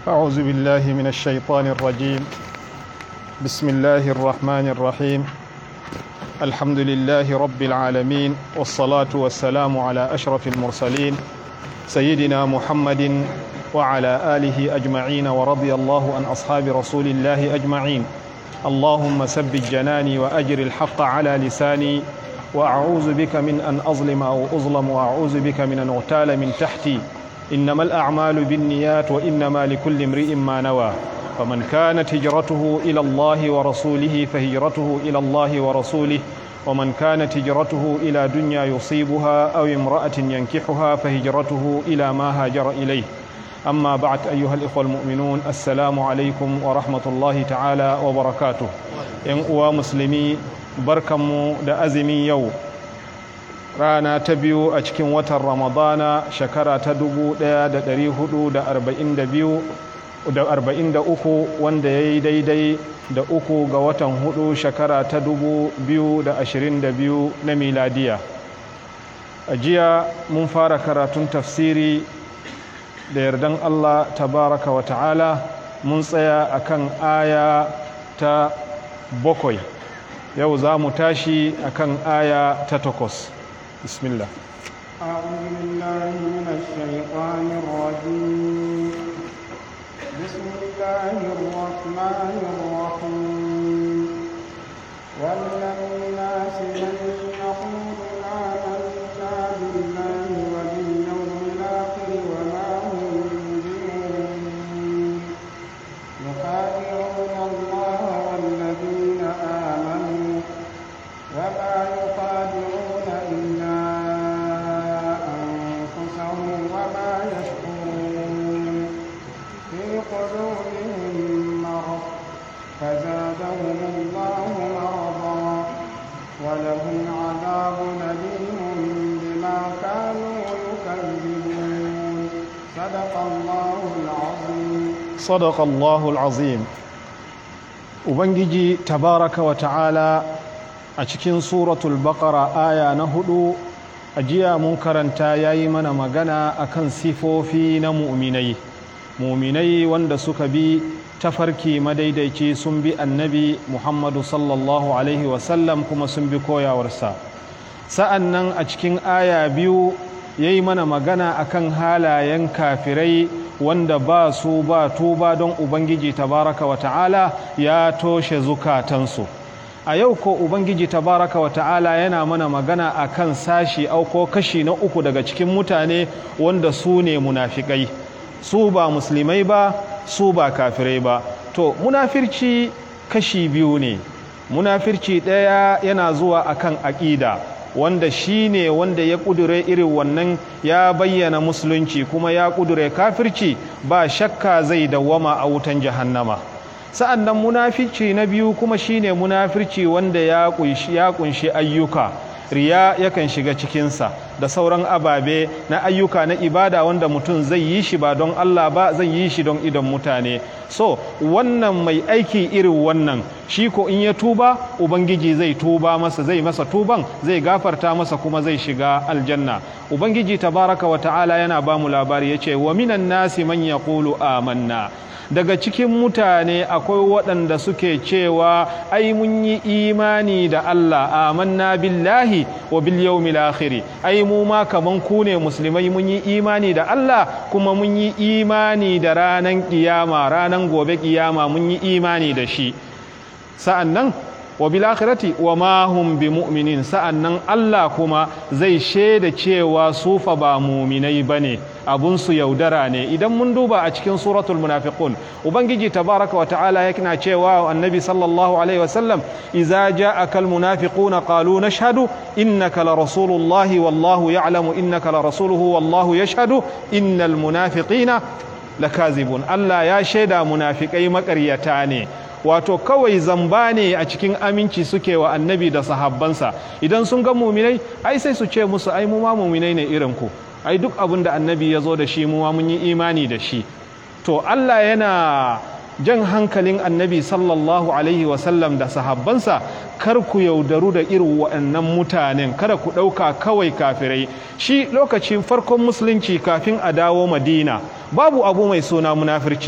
أعوذ بالله من الشيطان الرجيم بسم الله الرحمن الرحيم الحمد لله رب العالمين والصلاة والسلام على أشرف المرسلين سيدنا محمد وعلى آله أجمعين ورضي الله عن أصحاب رسول الله أجمعين اللهم ثبت جناني وأجر الحق على لساني وأعوذ بك من أن أظلم أو أظلم وأعوذ بك من أن أغتال من تحتي إنما الأعمال بالنيات وإنما لكل امرئ ما نوى فمن كانت هجرته إلى الله ورسوله فهجرته إلى الله ورسوله ومن كانت هجرته إلى دنيا يصيبها أو امرأة ينكحها فهجرته إلى ما هاجر إليه أما بعد أيها الإخوة المؤمنون السلام عليكم ورحمة الله تعالى وبركاته إن مسلمي barkanmu da azumin yau rana ta biyu a cikin watan ramadana shekara ta 1443 wanda ya yi daidai da uku ga watan hudu shekara ta 2022 na miladiya a jiya mun fara karatun tafsiri da yardan allah tabaraka wa ta'ala mun tsaya akan aya ta bakwai yau za mu tashi akan aya ta takwas bismillah أعوذ بالله من الشيطان الرجيم بسم الله الرحمن الرحيم ومن الناس من يقول آمنا بالله وباليوم الآخر وما هم بمؤمنين يخادعون الله والذين آمنوا وما يخادعون إلا أنفسهم وما يشكرون في قلوبهم مرض فزادهم الله مرضا ولهم عذاب أليم بما كانوا يكذبون صدق الله العظيم صدق الله العظيم ubangiji tabaraka wa ta'ala a cikin suratul baqara aya na hudu a jiya mun karanta yayi mana magana akan sifofi na mu'minai mu'minai wanda suka bi tafarki madaidaici sun bi annabi muhammadu sallallahu alaihi wasallam kuma sun bi koyawarsa sa'an nan a cikin aya biyu ya yi mana magana akan halayen kafirai wanda ba su ba tuba don ubangiji tabaraka wa ta'ala ya toshe zukatansu a yau ko ubangiji tabaraka wa ta'ala yana mana magana akan sashi auko kashi na uku daga cikin mutane wanda su ne munafikai su ba musulmai ba su ba kafirai ba to munafirci kashi biyu ne munafirci ɗaya yana zuwa akan aƙida wanda shi ne wanda ya ƙudure irin wannan ya bayyana musulunci kuma ya ƙudure kafirci ba shakka zai dawwama a wutan jahannama sa'an nan munafirci na biyu kuma shi ne munafirci wanda ya ƙunshi ayyuka riya yakan shiga cikinsa da sauran ababe na ayyuka na ibada wanda mutum zai yi shi ba don Allah ba zai yi shi don idon mutane so wannan mai aiki irin wannan shi ko in ya tuba ubangiji zai tuba masa zai masa tuban zai gafarta masa kuma zai shiga aljanna ubangiji tabaraka wa ta'ala yana ba mu labari yace wa minan nasi man yaqulu amanna daga cikin mutane akwai waɗanda suke cewa ai mun yi imani da Allah amanna billahi wa bil yawmil akhir ai mu ma kaman ku ne musulmai mun yi imani da Allah kuma mun yi imani da ranan kiyama ranan gobe kiyama mun yi imani da shi sa'annan wa bil akhirati wa ma hum bi mu'minin sa'annan Allah kuma zai shaida cewa su fa ba mu'minai bane abun su yaudara ne idan mun duba a cikin suratul munafiqun ubangiji tabaraka wa ta'ala yana cewa annabi sallallahu alaihi wa sallam idza ja'aka al munafiquna qalu nashhadu innaka la rasulullahi wallahu ya'lamu innaka la rasuluhu wallahu yashhadu innal munafiqina lakazibun Allah ya shaida munafikai makaryata ne wato kawai zamba ne a cikin aminci suke wa annabi da sahabbansa idan sun ga muminai ai sai su ce musu ai mu ma muminai ne irin ku ai duk abin da annabi ya zo da shi mu ma mun yi imani da shi to Allah yana jan hankalin annabi sallallahu alaihi wasallam da sahabbansa kar ku yaudaru da irin waɗannan mutanen kada ku ɗauka kawai kafirai shi lokacin farkon musulunci kafin a dawo madina babu abu mai suna munafirci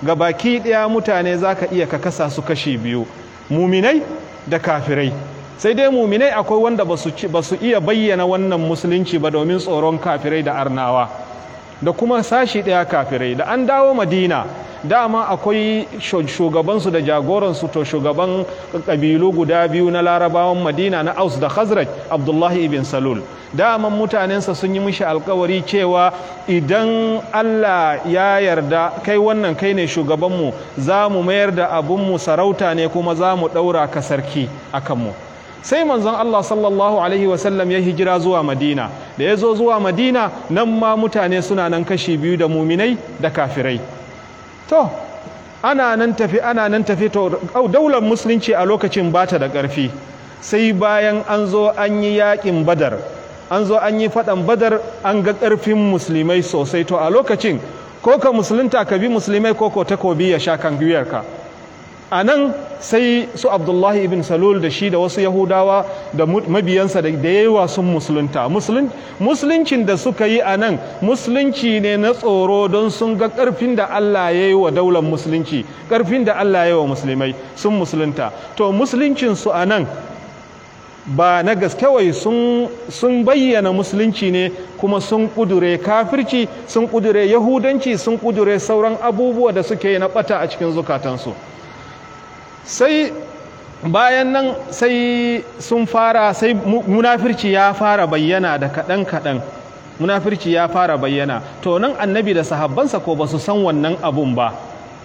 ga baki ɗaya mutane za ka iya ka kasa su kashi biyu muminai da kafirai sai dai muminai akwai wanda ba su iya bayyana wannan musulunci ba domin tsoron kafirai da arnawa da kuma sashi ɗaya kafirai da an dawo madina dama akwai shugabansu da jagoransu to shugaban ƙabilu guda biyu na larabawan madina na aus da khazraj abdullahi ibn salul daman mutanensa sun yi mishi alkawari cewa idan allah ya yarda kai wannan kai ne shugabanmu za mu mayar da abunmu sarauta ne kuma za mu ɗaura ka sarki a kanmu sai manzon Allah sallallahu alaihi wasallam ya hijira zuwa Madina da ya zo zuwa Madina nan ma mutane suna nan kashi biyu da muminai da kafirai to ana nan tafi ana nan tafi to daular musulunci a lokacin bata da ƙarfi sai bayan an zo an yi yaƙin badar an zo an yi faɗan badar an ga ƙarfin musulmai sosai to a lokacin ko ka musulunta ka bi musulmai ko ko takobi ya sha kan gwiwarka a nan sai su abdullahi ibn salul da shi da wasu yahudawa da mabiyansa da yawa sun musulunta musuluncin da suka yi a nan musulunci ne na tsoro don sun ga ƙarfin da allah ya yi wa daular musulunci ƙarfin da allah ya yi wa musulmai sun musulunta to musuluncinsu a nan ba na gaskewai sun bayyana musulunci ne kuma sun kudure kafirci sun kudure yahudanci sun kudure sauran abubuwa da suke na bata a cikin zukatansu sai bayan nan sai sun fara sai munafirci ya fara bayyana da kaɗan-kaɗan munafirci ya fara bayyana to nan annabi da sahabbansa ko ba su san wannan abun ba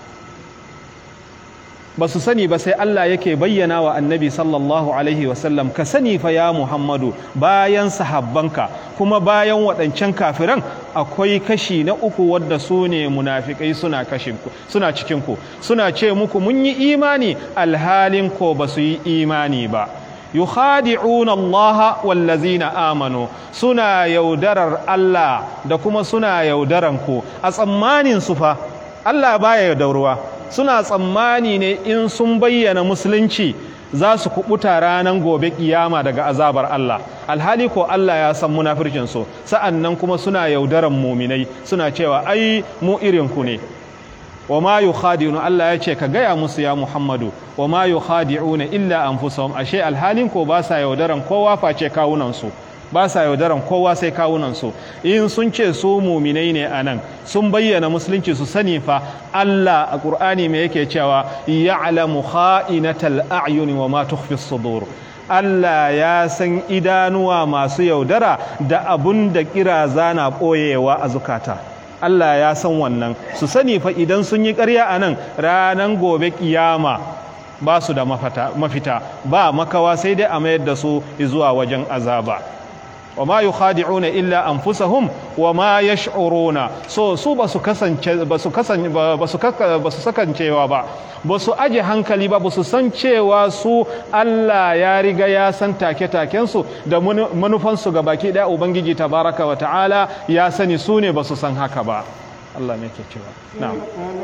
ba su sani ba sai Allah yake bayyana wa annabi sallallahu alaihi wasallam ka sani fa ya Muhammadu bayan sahabbanka kuma bayan waɗancan kafiran akwai kashi na uku wadda su ne munafikai suna suna cikinku suna ce muku mun yi imani alhalin ko ba su yi imani ba yukhadi'una Allah wallazina amanu suna yaudarar Allah da kuma suna yaudaran ku a tsammanin su fa Allah baya yaudarwa suna tsammani ne in sun bayyana musulunci za su kubuta ranar gobe kiyama daga azabar Allah alhali ko Allah ya san munafircinsu sa'an nan kuma suna yaudaran muminai suna cewa ai mu irinku ne wa ma yukhadi'una Allah ya ce ka gaya musu ya Muhammadu wa ma yukhadi'una illa anfusahum ashe alhalin ko ba sa yaudaran kowa face kawunansu ba sa yaudaran kowa sai kawunansu in sun ce su muminai ne a nan sun bayyana musulunci su sani fa Allah a ƙur'ani mai yake cewa ya'lamu kha'inatal a'yuni wa ma tukhfi sudur Allah ya san idanuwa masu yaudara da abun da kiraza na ɓoyewa a zukata Allah ya san wannan su sani fa idan sun yi ƙarya a nan ranar gobe kiyama ba su da mafita ba makawa sai dai a mayar da su zuwa wajen azaba wa ma yukhadi'una illa anfusahum wa ma yash'uruna so su basu kasance basu kasance basu basu sakancewa ba basu aje hankali ba basu san cewa su Allah ya riga ya san take taken su da manufan su baki daya ubangiji tabaraka wa ta'ala ya sani su ne basu san haka ba Allah ne ke cewa na'am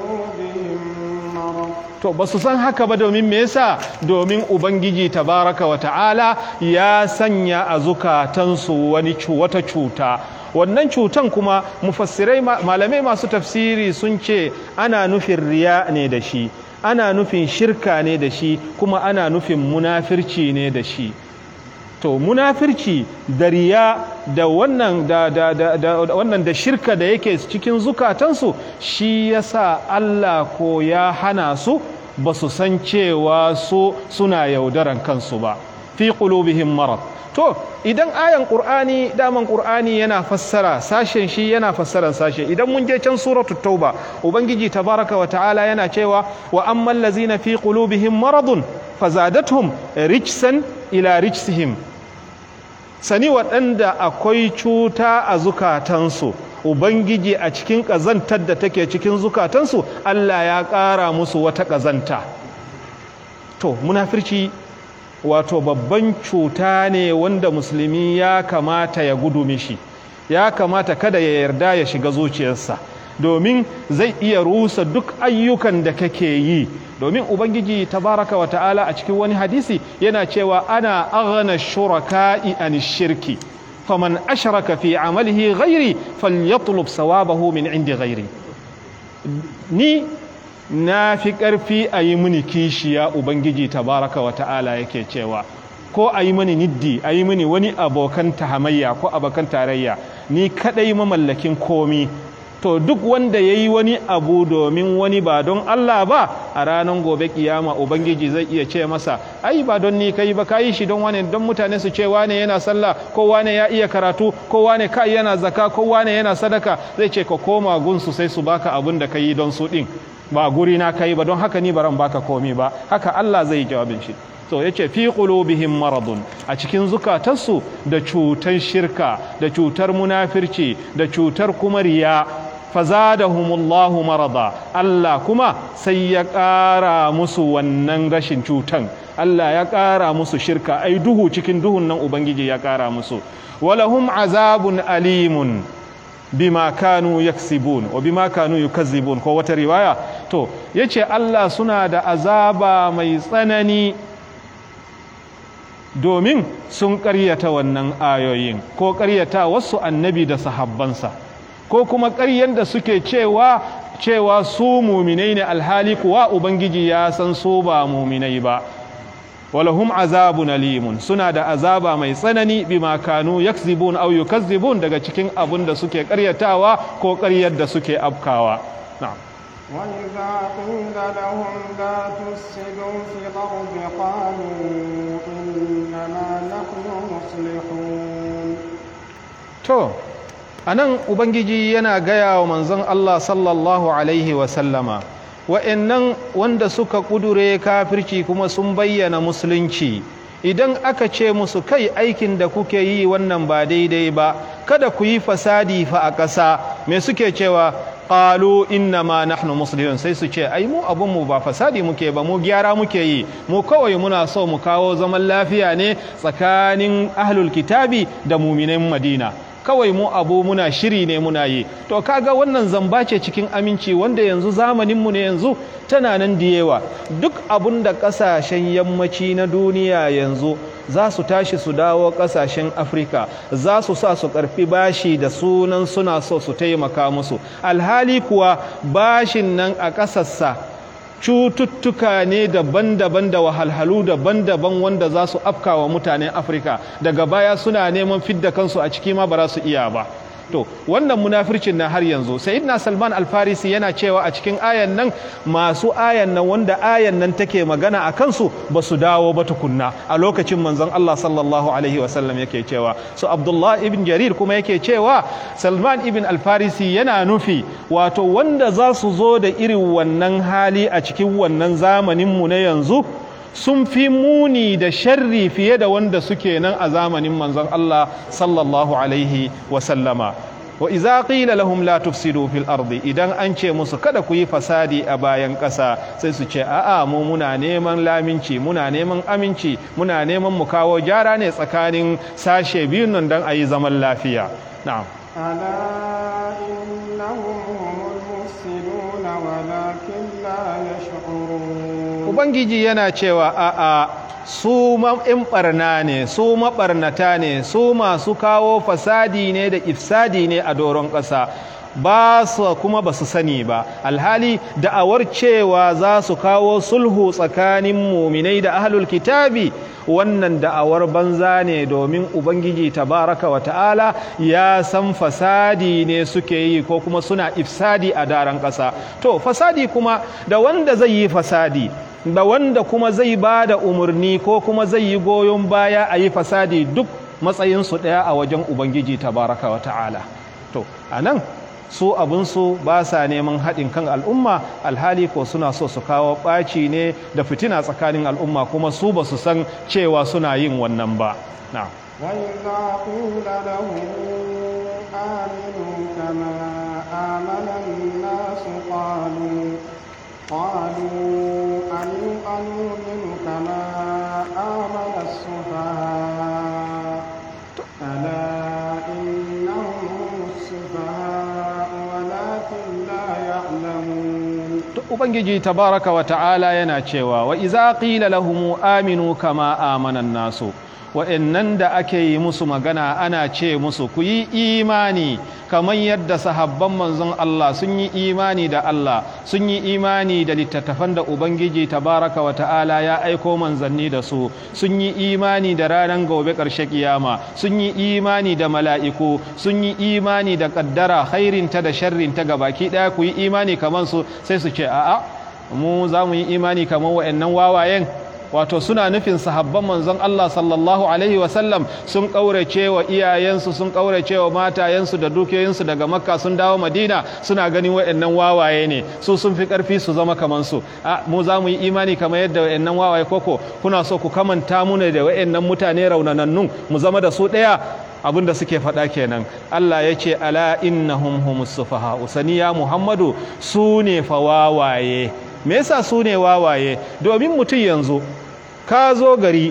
to ba su san haka ba domin me yasa domin ubangiji tabaraka wa ta'ala ya sanya a zukatansu wani wata cuta wannan cutan kuma mufassirai malamai masu tafsiri sun ce ana nufin riya ne da shi ana nufin shirka ne da shi kuma ana nufin munafirci ne da shi to munafirci da riya da wannan da, da, da, da wannan da shirka da yake cikin zukatansu shi yasa Allah ko ya hana su ba su san cewa su suna yaudaran kansu ba fi qulubihim marad to idan ayan qur'ani daman qur'ani yana fassara sashen shi yana fassaran sashe idan mun je can suratul tauba ubangiji tabaraka wa ta'ala yana cewa wa ammal ladzina fi qulubihim maradun fazadatuhum rijsan ila rijsihim sani waɗanda akwai cuta a zukatansu ubangiji a cikin ƙazantar da take cikin zukatansu allah ya ƙara musu wata ƙazanta to munafirci wato babban cuta ne wanda musulmi ya kamata ya gudu mishi ya kamata kada ya yarda ya shiga zuciyarsa domin zai iya rusa duk ayyukan da kake yi domin ubangiji tabaraka wa ta'ala a cikin wani hadisi yana cewa ana aghna shuraka'i an shirki faman ashraka fi amalihi ghairi falyatlub sawabahu min indi ghairi ni na fi ƙarfi a yi mini kishiya ubangiji tabaraka wa ta'ala yake cewa ko a yi mini niddi a yi mini wani abokan tahamayya ko abokan tarayya ni kaɗai mamallakin komi to duk wanda ya yi wani abu domin wani ba don Allah ba a ranar gobe kiyama ubangiji zai iya ce masa ai ba don ni kai ba kayi shi don wane don mutane su ce wane yana sallah ko wane ya iya karatu ko wane kai yana zaka ko wane yana sadaka zai ce ka koma gunsu sai su baka abin da kai don su din ba guri na kai ba don haka ni baran baka komi ba haka Allah zai yi jawabin shi to yace fi qulubihim maradun a cikin zukatansu da cutar shirka da cutar munafirci da cutar kuma riya fazadahumullahu marada Allah kuma sai ya ƙara musu wannan rashin cutan Allah ya ƙara musu shirka ai duhu cikin duhun nan ubangiji ya ƙara musu walahum azabun alimun bima kanu yaksibun wa bima kanu yukazzibun ko wata riwaya to yace Allah suna da azaba mai tsanani domin sun ƙaryata wannan ayoyin ko ƙaryata wasu annabi da sahabbansa ko kuma ƙaryen da suke cewa cewa su muminai ne alhali kuwa ubangiji ya san su ba muminai ba walahum azabun alimun suna da azaba mai tsanani bima kanu yakzibun aw yukazzibun daga cikin abun da suke ƙaryatawa ko ƙaryar da suke afkawa na'am وإذا قيل لهم لا تفسدوا في الأرض قالوا إنما نحن مصلحون to anan ubangiji yana gaya wa manzon Allah sallallahu alaihi wa sallama wa'annan wanda suka kudure kafirci kuma sun bayyana musulunci idan aka ce musu kai aikin da kuke yi wannan ba daidai ba kada ku yi fasadi fa a ƙasa me suke cewa qalu inna ma nahnu muslimun sai su ce ai mu abun mu ba fasadi muke ba mu gyara muke yi mu kawai muna so mu kawo zaman lafiya ne tsakanin ahlul kitabi da muminan madina kawai mu abu muna shiri ne muna yi to kaga wannan zamba ce cikin aminci wanda yanzu zamaninmu ne yanzu tana nan da yawa duk abun da kasashen yammaci na duniya yanzu za su tashi su dawo kasashen afirka za su sa su karfi bashi da sunan suna so su taimaka musu alhali kuwa bashin nan a ƙasarsa cututtuka ne daban-daban da wahalhalu daban-daban wanda za su afka wa mutanen afirka daga baya suna neman fidda kansu a ciki ma ba za su iya ba to wannan munafircin na har yanzu sayyidina salman alfarisi yana cewa a cikin ayan nan masu ayan nan wanda ayan nan take magana a kansu ba su dawo ba tukunna a lokacin manzon Allah sallallahu alaihi wasallam yake cewa so abdullah ibn jarir kuma yake cewa salman ibn alfarisi yana nufi wato wanda za su zo da irin wannan hali a cikin wannan zamaninmu na yanzu sun fi muni da sharri fiye da wanda suke nan a zamanin manzon Allah sallallahu alaihi wasallama wa iza qila lahum la tufsidu fil ardi idan an ce musu kada ku yi fasadi a bayan ƙasa sai su ce a'a mu muna neman laminci muna neman aminci muna neman mu kawo gyara ne tsakanin sashe biyun nan don a yi zaman lafiya na'am ألا إنهم هم المفسدون ولكن لا يشعرون ubangiji yana cewa a'a su in barna ne su maɓarnata ne su masu kawo fasadi ne da ifsadi ne a doron ƙasa ba su kuma ba su sani ba alhali da'awar cewa za su kawo sulhu tsakanin muminai da ahlul kitabi wannan da'awar banza ne domin ubangiji tabaraka wa ta'ala ya san fasadi ne suke yi ko kuma suna ifsadi a daren ƙasa to fasadi kuma da wanda zai yi fasadi da wanda kuma zai ba da umarni ko kuma zai yi goyon baya a yi fasadi duk matsayinsu ɗaya a wajen ubangiji tabaraka wa ta'ala to a nan su abinsu ba sa neman haɗin kan al'umma alhali ko suna so su kawo ɓaci ne da fitina tsakanin al'umma kuma su ba su san cewa suna yin wannan ba na وإذا قيل لهم آمنوا كما آمن الناس قالوا قالوا أن- أنؤمن كما آمن السفهاء ألا إنهم هم السفهاء ولكن لا يعلمون To, ubangiji tabaraka wa ta'ala yana cewa wa iza qila lahum aminu kama amana nasu wa'annan da ake yi musu magana ana ce musu ku yi imani kamar yadda sahabban manzon Allah sun yi imani da Allah sun yi imani da littattafan da Ubangiji tabaraka wa ta'ala ya aiko manzanni da su sun yi imani da ranar gobe ƙarshe kiyama sun yi imani da mala'iku sun yi imani da ƙaddara khairinta da sharrinta ga baki ɗaya ku yi imani kamar su sai su ce a'a mu za mu yi imani kamar wa'annan wawayen wato suna nufin sahabban manzon Allah sallallahu alaihi wasallam sun ƙaurace wa iyayensu sun ƙaurace wa matayensu da dukiyoyinsu daga makka sun dawo madina suna ganin wa'annan wawaye ne su sun fi ƙarfi su zama kamar su a mu za mu yi imani kamar yadda wa'annan wawaye koko kuna so ku kamanta mu ne da wa'annan mutane raunanannun mu zama da su ɗaya abin da suke faɗa kenan Allah ya ce ala innahum humus sufaha usaniya muhammadu su ne fa wawaye me yasa su ne wawaye domin mutum yanzu ka zo gari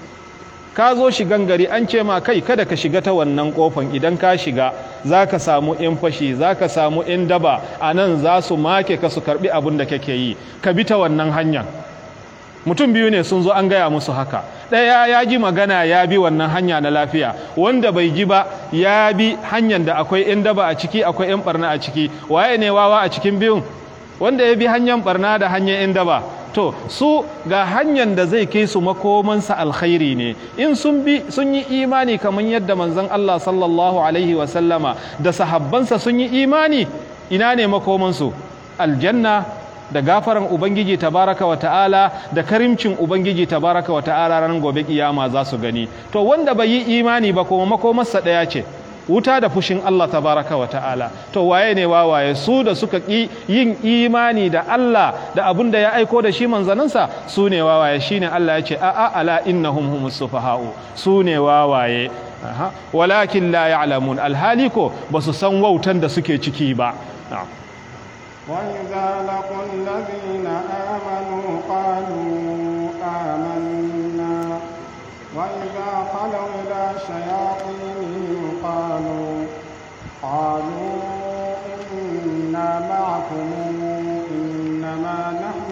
ka zo shigan gari an ce ma kai kada ka shiga ta wannan kofan idan ka shiga za ka samu in fashi za ka samu in daba a nan za su make ka su karbi abin da kake yi ka bi ta wannan hanyar mutum biyu ne sun zo an gaya musu haka ɗaya ya ji magana ya bi wannan hanya na lafiya wanda bai ji ba ya bi hanyar da akwai in daba a ciki akwai in barna a ciki waye ne wawa a cikin biyun wanda ya bi hanyar barna da hanyar in daba to su ga hanyar da zai kai su makomansa alkhairi ne in sun bi sun yi imani kamar yadda manzon Allah sallallahu alaihi wasallama da sahabbansa sun yi imani ina ne makomansu aljanna da gafaran ubangiji tabaraka wa ta'ala da karimcin ubangiji tabaraka wa ta'ala ranar gobe kiyama za su gani to wanda bai yi imani ba kuma makomarsa ɗaya ce wuta da fushin Allah tabaraka wa ta'ala to waye ne wawaye su da suka ƙi yin imani da Allah da abin da ya aiko da shi manzaninsa su ne wawaye shine Allah ya ce a'a ala innahum humus sufaha'u su ne wawaye walakin la ya'lamun alhali ko basu san wautan da suke ciki ba وإذا لقوا الذين آمنوا قالوا آمنا وإذا خلوا إلى شياطينهم قالوا قالوا إنا معكم إنما نحن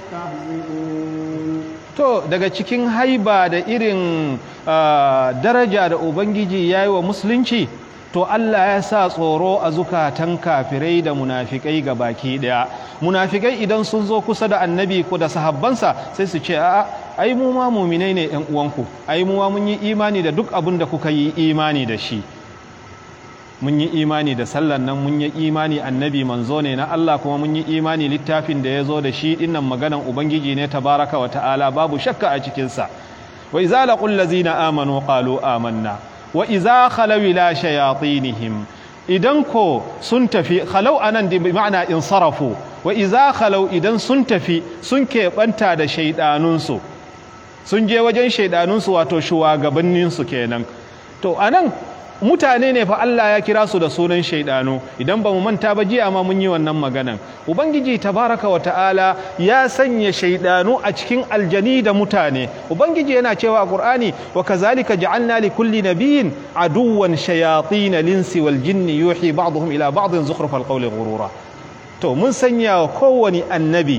مستهزئون to daga cikin haiba da irin daraja da ubangiji ya yi wa musulunci to Allah ya sa tsoro a zukatan kafirai da munafikai ga baki daya munafikai idan sun zo kusa da annabi ko da sahabbansa sai su ce a'a ai mu ma muminai ne yan uwanku ai mu ma mun yi imani da duk abin da kuka yi imani da shi mun yi imani da sallan nan mun yi imani annabi manzo ne na Allah kuma mun yi imani littafin da ya zo da shi dinnan maganan ubangiji ne tabaraka wa ta'ala babu shakka a cikinsa wa iza laqul ladzina amanu qalu amanna wa iza khalaw ila shayatinihim idan ko sun tafi khalau anan bi ma'ana insarafu wa iza khalaw idan sun tafi sun keɓanta da shaidanunsu sun je wajen shaidanunsu wato shugabanninsu kenan to anan mutane ne fa Allah ya kira su da sunan shaidanu idan ba mu manta ba jiya ma mun yi wannan maganan ubangiji tabaraka wa ta'ala ya sanya shaidanu a cikin aljani da mutane ubangiji yana cewa a qur'ani wa kazalika ja'alna li kulli nabiyyin aduwwan shayatin linsi wal jinni yuhi ba'dhum ila ba'dhin zukhrufal qawli ghurura to mun sanya wa kowani annabi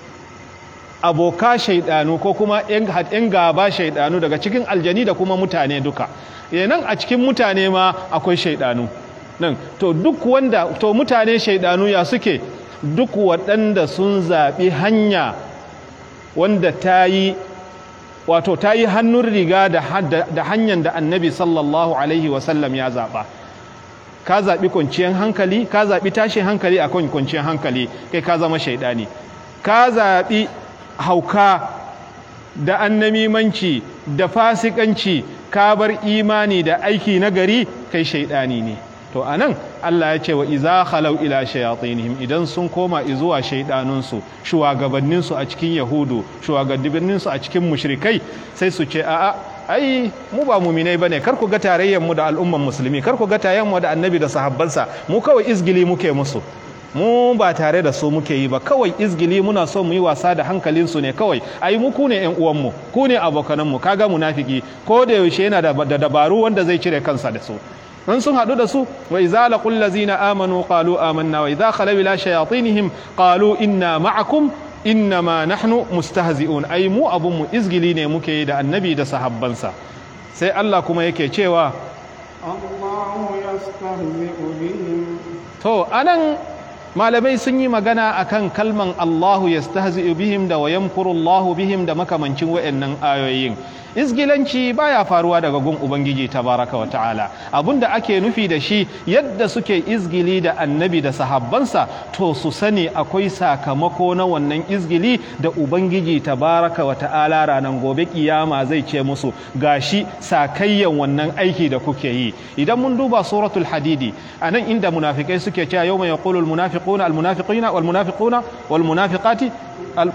aboka shaidanu ko kuma yan gaba shaidanu daga cikin aljani da kuma mutane duka nan a cikin mutane ma akwai shaidanu nan to duk wanda to mutane shaidanu ya suke duk waɗanda sun zaɓi hanya wanda ta yi wato ta yi hannun riga da hanyar da annabi sallallahu alaihi wasallam ya zaɓa ka zaɓi kwanciyar hankali ka zaɓi tashin hankali a kan kwanciyar hankali kai ka zama shaidani ka zaɓi hauka da annamimanci da fasikanci ka bar imani da aiki na gari kai shaidani ne to anan Allah ya ce wa iza khalau ila shayatinihim idan sun koma zuwa shaidanunsu shugabanninsu a cikin yahudu shugabanninsu a cikin mushrikai sai su ce a'a ai mu ba muminai bane kar ku ga tarayyar mu da al'umman musulmi kar ku ga tarayyar mu da annabi da sahabbansa mu kawai izgili muke musu mu ba tare da su muke yi ba kawai izgili muna so mu yi wasa da hankalinsu ne kawai ai mu ku ne yan uwanmu ku ne abokananmu kaga munafiki ko da yaushe yana da dabaru wanda zai cire kansa da su in sun haɗu da su wa idza laqul ladzina amanu qalu amanna wa idza khalaw ila shayatinihim qalu inna ma'akum innama nahnu mustahzi'un ai mu abun mu izgili ne muke yi da annabi da sahabbansa sai Allah kuma yake cewa الله يستهزئ بهم to anan malamai sun yi magana akan kalman Allahu yastahzi'u bihim da wa yamkuru Allahu bihim da makamancin wayannan ayoyin izgilanci baya faruwa daga gun ubangiji tabaraka wa ta'ala abinda ake nufi da shi yadda suke izgili da annabi da sahabbansa to su sani akwai sakamako na wannan izgili da ubangiji tabaraka wa ta'ala ranar gobe kiyama zai ce musu gashi sakayyan wannan aiki da kuke yi idan mun duba suratul hadidi anan inda munafikai suke cewa yawma yaqulu al munafiquna al munafiqina wal munafiquna wal munafiqati al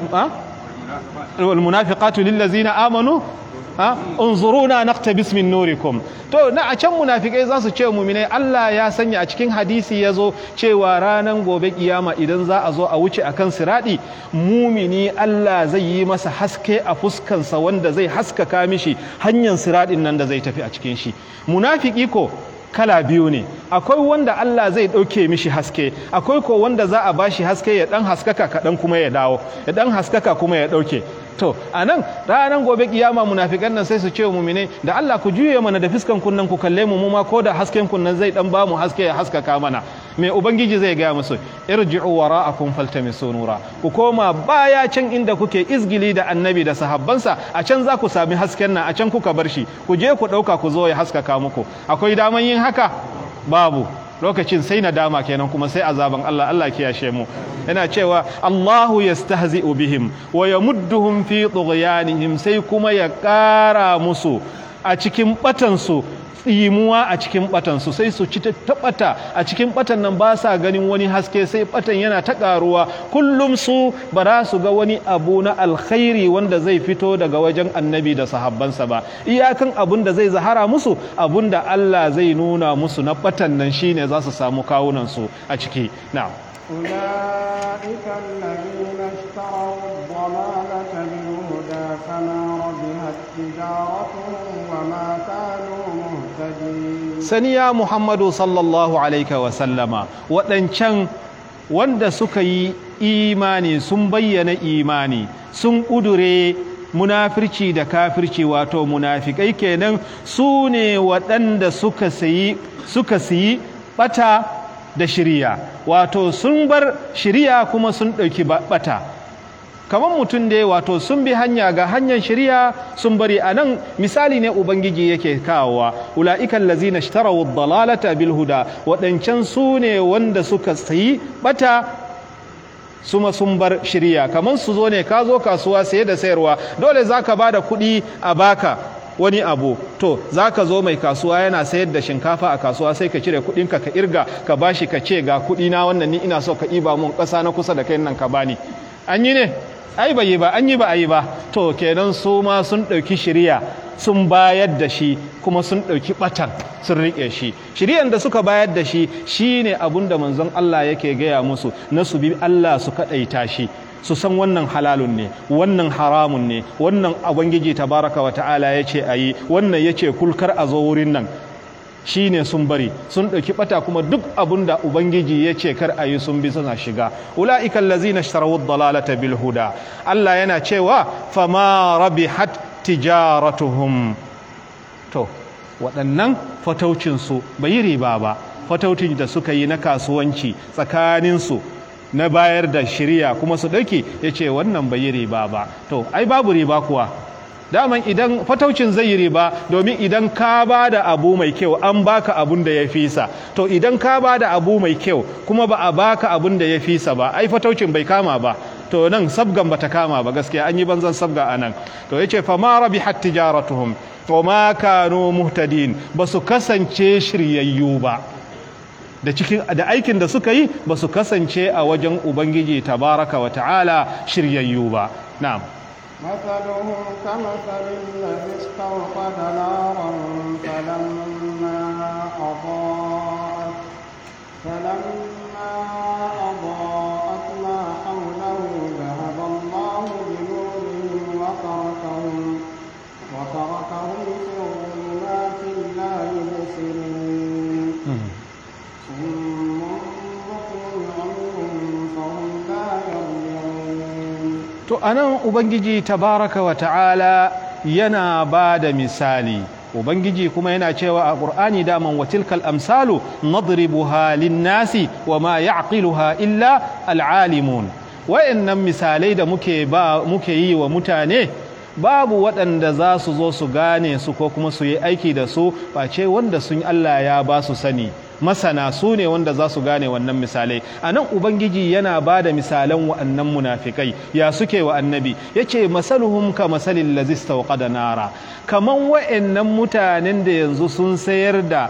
wal munafiqatu lil ladzina amanu ha unzuruna naqtabis min nurikum to na a can munafikai za su ce muminai Allah ya sanya a cikin hadisi ya zo cewa ranar gobe kiyama idan za a zo a wuce akan siradi mumini Allah zai yi masa haske a fuskansa wanda zai haskaka mishi hanyar siradin nan da zai tafi a cikin shi munafiki ko kala biyu ne akwai wanda Allah zai ɗauke mishi haske akwai ko wanda za a bashi haske ya ɗan haskaka kaɗan kuma ya dawo ya ɗan haskaka kuma ya ɗauke to a nan ranar gobe kiyama munafikan nan sai su ce mumine da Allah ku juye mana da fiskan kunnan ku kalle mu ma ko da hasken kunnan zai dan bamu haske ya haskaka mana me ubangiji zai gaya musu irji'u wara'akum faltamisu nura ku koma baya can inda kuke izgili da annabi da sahabbansa a can za ku sami hasken nan a can kuka bar shi ku je ku dauka ku zo ya haskaka muku akwai daman yin haka babu lokacin sai nadama kenan kuma sai azaban Allah Allah kiyashe mu yana cewa Allahu yastahzi'u bihim wa yamudduhum fi tughyanihim sai kuma ya ƙara musu a cikin batansu tsimuwa a cikin batansu sai su ci ta bata a cikin batan nan ba sa ganin wani haske sai batan yana ta karuwa kullum su ba za su ga wani abu na alkhairi wanda zai fito daga wajen annabi da sahabbansa ba iyakan abun da zai zahara musu abun da Allah zai nuna musu na batan nan shine za su samu kawunan su a ciki na'am أولئك الذين اشتروا الضلالة بالهدى فما ربحت تجارتهم وما كانوا مهتدين saniya muhammadu sallallahu alaihi wasallama waɗancan wanda suka yi imani sun bayyana imani sun ƙudure munafirci da kafirci wato munafikai kenan su ne waɗanda suka sayi suka siyi ɓata da shirya wato sun bar shirya kuma sun ɗauki ɓata kamar mutum dai wato sun bi hanya ga hanyar shirya sun bari a nan misali ne ubangiji yake kawowa ula'ikan lazina ishtarawu dalalata bil huda waɗancan su ne wanda suka sayi bata suma sun bar shirya kamar su zo ne ka zo kasuwa saye da sayarwa dole zaka bada kuɗi a baka wani abu to za ka zo mai kasuwa yana sayar da shinkafa a kasuwa sai ka cire kudinka ka irga ka bashi ka ce ga kudina wannan ni ina so ka iba mun ƙasa na kusa da kai nan ka bani an yi ne ai bai yi ba an yi ba a yi ba to kenan su ma sun ɗauki shirya sun bayar da shi kuma sun ɗauki ɓatan sun riƙe shi shiryan da suka bayar da shi shine abun da manzon Allah yake gaya musu na su bi Allah su kaɗaita shi su san wannan halalun ne wannan haramun ne wannan ubangiji tabaraka wa ta'ala ya ce a yi wannan ya ce kulkar a zo wurin nan shi ne sun bari sun ɗauki ɓata kuma duk abin da ubangiji ya ce kar a yi sun bi suna shiga ula'ikan lazina sharawu dalalata bil huda Allah yana cewa fama rabihat tijaratuhum to waɗannan fataucinsu bai yi riba ba fataucin da suka yi na kasuwanci tsakaninsu na bayar da shirya kuma su ɗauki ya ce wannan bai yi riba ba to ai babu riba kuwa daman idan fataucin zai yi riba domin idan ka ba da abu mai kyau an baka abun da ya fisa to idan ka ba da abu mai kyau kuma ba a baka abun da ya fisa ba ai fataucin bai kama ba to nan sabgan bata kama ba gaskiya an yi banzan sabga a nan to ya ce fa ma rabihat tijaratuhum wa ma kanu muhtadin ba su kasance shiryayyu ba da cikin da aikin da suka yi ba su kasance a wajen ubangiji tabaraka wa ta'ala shiryayyu ba na'am مثلهم كمثل الذي استوقد نارا فلما أضاءت فلما أضاءت ما حوله ذهب الله بنورهم وتركهم وتركهم في ظلمات لا يبصرون صم بكم عمي فهم لا يرجعون to anan ubangiji tabaraka wa ta'ala yana ba da misali ubangiji kuma yana cewa a qur'ani daman wa tilkal amsalu nadribuha lin-nasi wa ma ya'qiluha illa al-alimun wayannan misalai da muke ba muke yi wa mutane babu waɗanda za su zo su gane su ko kuma su yi aiki da su face wanda sun Allah ya ba su sani masana su ne wanda za su gane wannan misalai a nan ubangiji yana ba da misalan wa'annan munafikai ya suke wa annabi ya ce masaluhum ka masalin lazista wa da nara kaman wa'annan mutanen da yanzu sun sayar da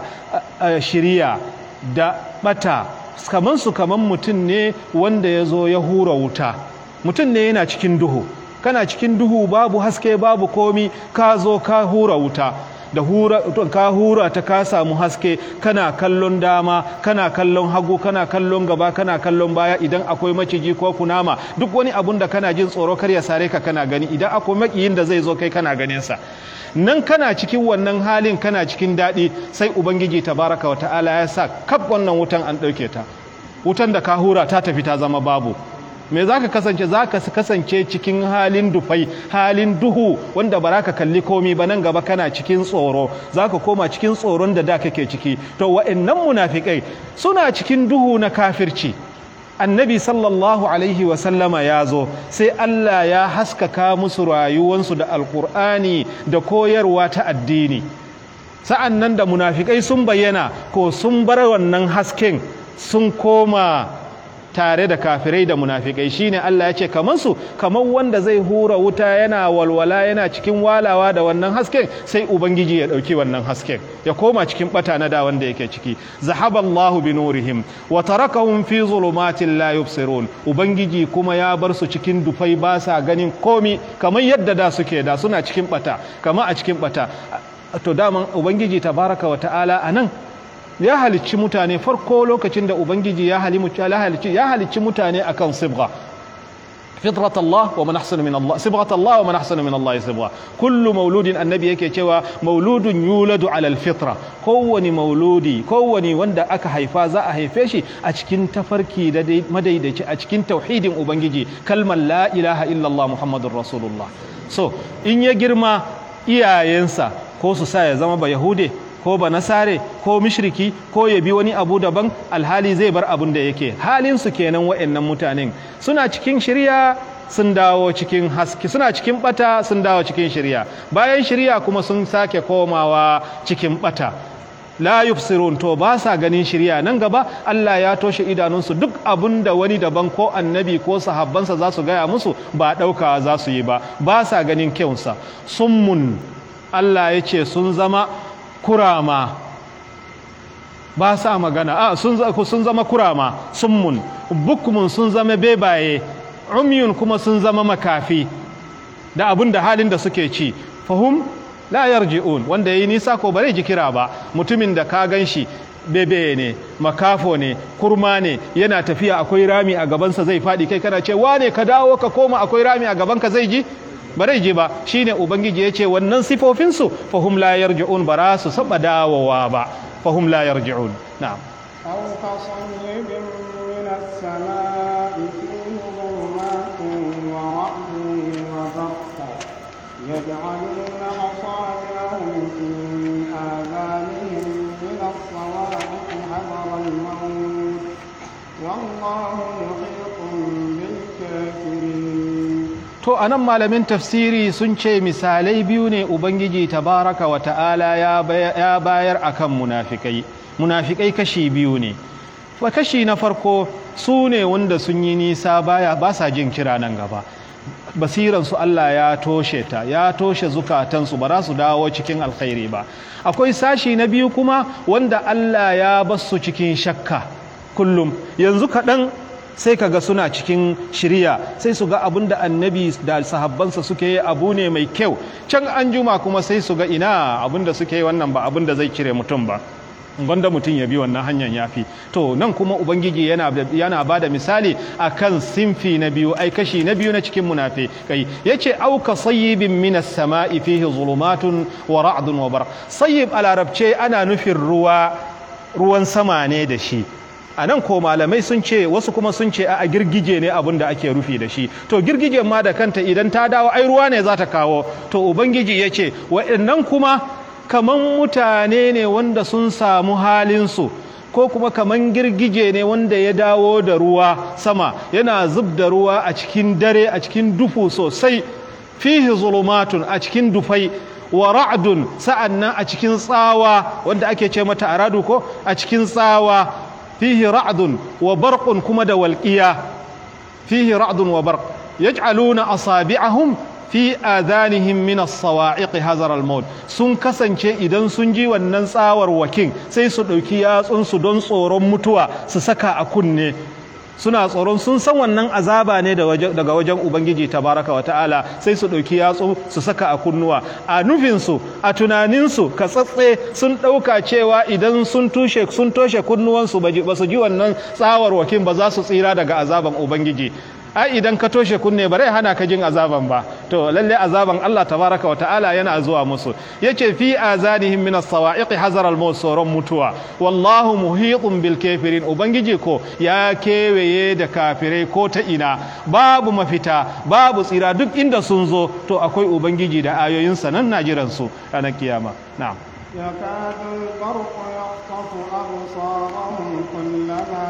shirya da bata kaman su kaman mutum ne wanda ya zo ya hura wuta mutum ne yana cikin duhu kana cikin duhu babu haske babu komi ka zo ka hura wuta da hura ka hura ta ka samu haske kana kallon dama kana kallon hagu kana kallon gaba kana kallon baya idan akwai maciji ko kunama duk wani abun da kana jin tsoro kar ya sare ka kana gani idan akwai makiyin da zai zo kai kana ganin sa nan kana cikin wannan halin kana cikin daɗi sai ubangiji tabaraka wa ta'ala ya sa kaf wannan wutan an ɗauke ta wutan da ka hura ta tafi ta zama babu me za ka kasance za ka kasance cikin halin dufai halin duhu wanda ba ka kalli komi ba nan gaba kana cikin tsoro za ka koma cikin tsoron da da kake ciki to wa'annan munafikai suna cikin duhu na kafirci annabi sallallahu alaihi wasallama ya zo sai Allah ya haskaka musu rayuwansu da alkur'ani da koyarwa ta addini sa'an nan da munafikai sun bayyana ko sun bar wannan hasken sun koma tare da kafirai da munafikai shine Allah ya ce kamar su kamar wanda zai hura wuta yana walwala yana cikin walawa da wannan hasken sai ubangiji ya dauki wannan hasken ya koma cikin bata na da wanda yake ciki zahaballahu bi nurihim wa tarakahum fi zulumatin la yubsirun ubangiji kuma ya bar su cikin dufai ba sa ganin komi kamar yadda da suke da suna cikin bata kamar a cikin bata to daman ubangiji tabaraka wa ta'ala anan ya halicci mutane farko lokacin da ubangiji ya halicci ya halicci mutane akan sibgha fitrat Allah wa man ahsana min Allah sibghat Allah wa man ahsana min Allah sibgha kullu mauludin annabi yake cewa mauludun yuladu ala alfitra kowani mauludi kowani wanda aka haifa za a haife shi a cikin tafarki da madaidaici a cikin tauhidin ubangiji kalmar la ilaha illallah muhammadur rasulullah so in ya girma iyayensa ko su sa ya zama ba yahude ko ba nasare ko mishriki ko ya bi wani abu daban alhali zai bar abun da yake halin su kenan wa'annan mutanen suna cikin shirya sun dawo cikin haske suna cikin bata sun dawo cikin shirya bayan shirya kuma sun sake komawa cikin bata la yubsirun to ba sa ganin shirya nan gaba Allah ya toshe idanunsu duk abun da wani daban ko annabi ko sahabbansa za su gaya musu ba ɗauka za su yi ba ba sa ganin kyausa summun Allah ya ce sun zama kurama ba sa magana a sun zama kurama summun bukmun sun zama bebaye umyun kuma sun zama makafi da abin da halin da suke ci fahum la yarji'un wanda yayi nisa ko bare ji kira ba mutumin da ka ganshi bebe ne makafo ne kurma ne yana tafiya akwai rami a gabansa zai faɗi kai kana ce wane ka dawo ka koma akwai rami a gabanka zai ji ba zai je ba shine ubangiji ya ce wannan sifofinsu fahum la yarji'un ba su saba dawowa ba fahum la yarji'un na'am أو كصيب من السماء فيه ظلمات ورعد وبرق يجعلون أصابعهم في آذانهم من الصواعق حذر الموت والله محيط بالكافرين to anan malamin tafsiri sun ce misalai biyu ne ubangiji tabaraka wa ta'ala ya bayar akan munafikai munafikai kashi biyu ne fa kashi na farko su ne wanda sun yi nisa baya ba sa jin kira nan gaba basiransu Allah ya toshe ta ya toshe zukatansu ba za su dawo cikin alkhairi ba akwai sashi na biyu kuma wanda Allah ya basu cikin shakka kullum yanzu kaɗan sai kaga suna cikin shirya sai su ga abin da annabi da sahabbansa suke yi abu ne mai kyau can an juma kuma sai su ga ina abin da suke yi wannan ba abin da zai cire mutum ba gwanda mutum ya bi wannan hanyar yafi to nan kuma ubangiji yana yana bada misali akan sinfi na biyu ai kashi na biyu na cikin munafi kai yace auka sayyibin minas sama'i fihi zulumatun wa ra'dun wa bar sayyib a larabce ana nufin ruwa ruwan sama ne da shi a nan ko malamai sun ce wasu kuma sun ce a girgije ne abin da ake rufi da shi to girgijen ma da kanta idan ta dawo ai ruwa ne za ta kawo to ubangiji ya ce waɗannan kuma kaman mutane ne wanda sun samu halinsu ko kuma kaman girgije ne wanda ya dawo da ruwa sama yana zub da ruwa a cikin dare a cikin dufu sosai fihi zulumatun a cikin dufai wa ra'dun sa'annan a cikin tsawa wanda ake ce mata aradu ko a cikin tsawa fihi ra'dun wa barqun kuma da walqiya fihi ra'dun wa barq yaj'aluna asabi'ahum fi adanihim min as-sawa'iq hazar al-maut sun kasance idan sun ji wannan tsawar wakin sai su dauki yatsun su don tsoron mutuwa su saka a kunne suna tsoron sun san wannan azaba ne daga wajen ubangiji tabaraka wata'ala sai su ɗauki yatsu su saka a kunnuwa a nufinsu a tunaninsu ka tsatse sun ɗauka cewa idan sun tushe sun toshe kunnuwansu ba su ji wannan tsawar wakin ba za su tsira daga azaban ubangiji ai idan ka toshe kunne bare hana ka jin azaban ba to lalle azaban Allah tabaraka wa ta'ala yana zuwa musu yace fi azanihim min as-sawa'iq hazar al-maut soron mutuwa wallahu muhitun bil kafirin ubangiji ko ya kewaye da kafirai ko ta ina babu mafita babu tsira duk inda sun zo to akwai ubangiji da ayoyin sa nan najiran su ranar kiyama na'am يكاد البرق يخطف أبصارهم كلما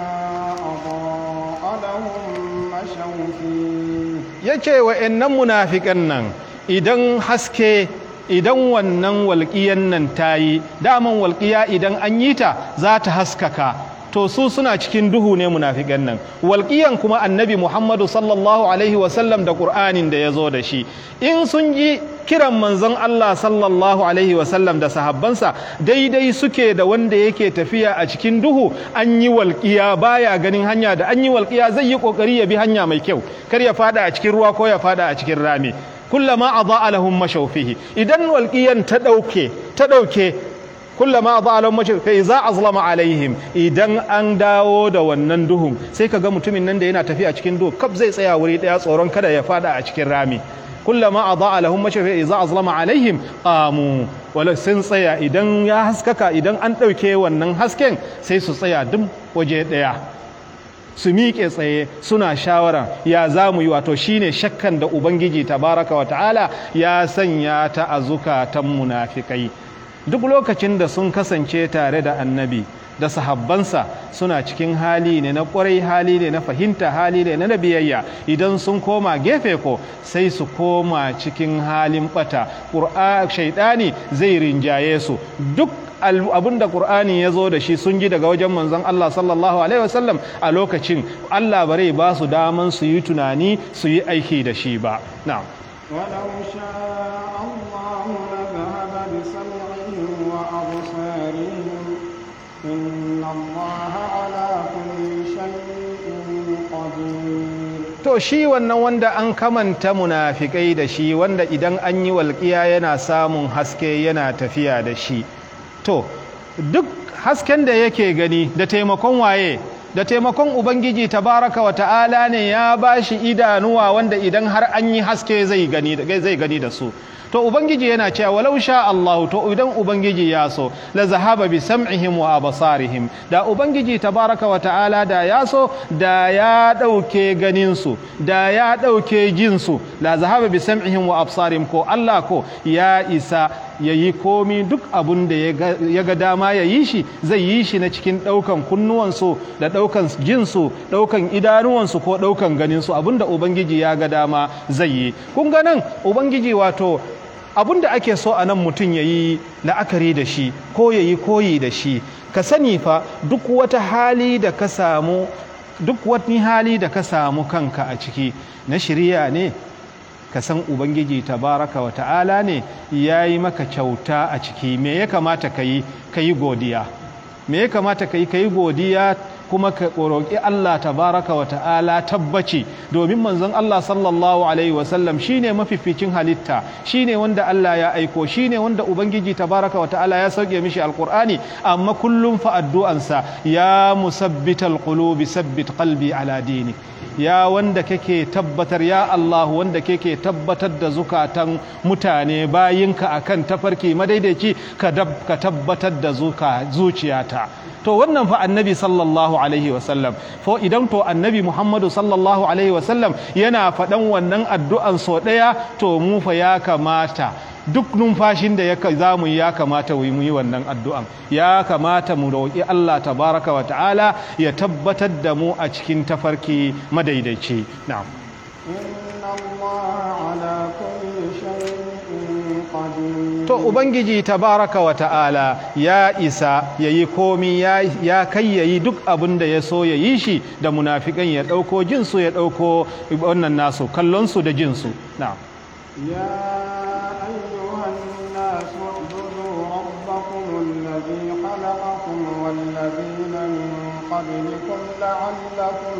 أضاء لهم مشوا فيه yace wa'annan munafikan nan idan haske idan wannan walƙiyan nan ta yi daman walƙiya idan an yi ta za ta haskaka to su suna cikin duhu ne munafikan nan walƙiyan kuma annabi muhammadu sallallahu alaihi wasallam da ƙur'anin da ya zo da shi in sun ji kiran manzon Allah sallallahu alaihi wasallam da sahabbansa daidai suke da wanda yake tafiya a cikin duhu an yi walƙiya baya ganin hanya da an yi walƙiya zai yi ƙoƙari ya bi hanya mai kyau kar ya fada a cikin ruwa ko ya fada a cikin rami kullama adaa lahum mashaw fihi idan walƙiyan ta ɗauke ta ɗauke kullama adaa lahum mashaw fa iza azlama alaihim idan an dawo da wannan duhun sai kaga mutumin nan da yana tafiya cikin duhu kaf zai tsaya wuri ɗaya tsoron kada ya fada a cikin rami كلما أضاء لهم مشوا إذا أظلم عليهم قاموا wala sun tsaya idan ya haskaka idan an ɗauke wannan hasken sai su tsaya duk waje ɗaya su miƙe tsaye suna shawara ya za mu yi wato shine shakkan da ubangiji tabaraka wa ta'ala ya sanya ta a zukatan munafikai duk lokacin da sun kasance tare da annabi da sahabbansa suna cikin hali ne na kwarai hali ne na fahimta hali ne na biyayya idan sun koma gefe ko sai su koma cikin halin bata ƙur'a shaidani zai rinjaye su duk abin da ƙur'ani ya zo da shi sun ji daga wajen manzon Allah sallallahu alaihi wasallam a lokacin Allah bare ba su daman su yi tunani su yi aiki da shi ba na'am ولو شاء الله لذهب بسمعهم وأبصارهم إن الله على كل شيء قدير to shi wannan wanda an kamanta munafikai da shi wanda idan an yi walƙiya yana samun haske yana tafiya da shi to duk hasken da yake gani da taimakon waye da taimakon ubangiji tabaraka wa ta'ala ne ya bashi idanuwa wanda idan har an yi haske zai gani zai gani da su to ubangiji yana cewa walau sha Allah to idan ubangiji ya so la zahaba bi sam'ihim wa absarihim da ubangiji tabaraka wa ta'ala da ya so da ya dauke ganin su da ya dauke jin su la zahaba bi sam'ihim wa absarihim ko Allah ko ya isa yayi komi duk abun da ya ga dama ya yi shi zai yi shi na cikin daukan kunnuwansu da daukan jinsu daukan idanuwansu ko daukan ganinsu abinda ubangiji ya ga dama zai yi kun ga nan ubangiji wato abin da ake so a nan mutum ya yi la'akari da shi ko ya yi koyi da shi ka sani fa duk wata hali da ka samu duk wani hali da ka samu kanka a ciki na shirya ne ka san ubangiji tabaraka wa ta'ala ne ya yi maka kyauta a ciki me ya kamata ka yi ka yi godiya me ya kamata ka yi ka yi godiya kuma ka roƙi Allah tabaraka wa ta'ala tabbaci domin manzon Allah sallallahu alaihi wasallam shine mafificin halitta shine wanda Allah ya aiko shine wanda ubangiji tabaraka wa ta'ala ya sauke mishi alqur'ani amma kullum fa addu'ansa ya musabbital qulubi sabbit qalbi ala dini ya wanda kake tabbatar ya Allah wanda kake tabbatar da zukatan mutane bayinka akan tafarki madaidaici ka tabbatar da zuciyata to wannan fa annabi sallallahu alaihi wasallam fo idan to annabi muhammadu sallallahu alaihi wasallam yana faɗan wannan addu'an so ɗaya to mu fa ya kamata duk numfashin da za mu yi ya kamata mu yi wannan addu'an ya kamata mu roƙi Allah tabaraka wa ta'ala ya tabbatar da mu a cikin tafarki madaidaici na'am إن الله على كل شيء قدير to ubangiji tabaraka wa ta'ala ya isa ya yi komi ya, ya kai ya yi duk abin da ya so ya yi shi da munafikan ya ɗauko jinsu ya ɗauko wannan nasu kallonsu da jinsu na'am يا أيها الناس اعبدوا ربكم الذي خلقكم والذين من قبلكم لعلكم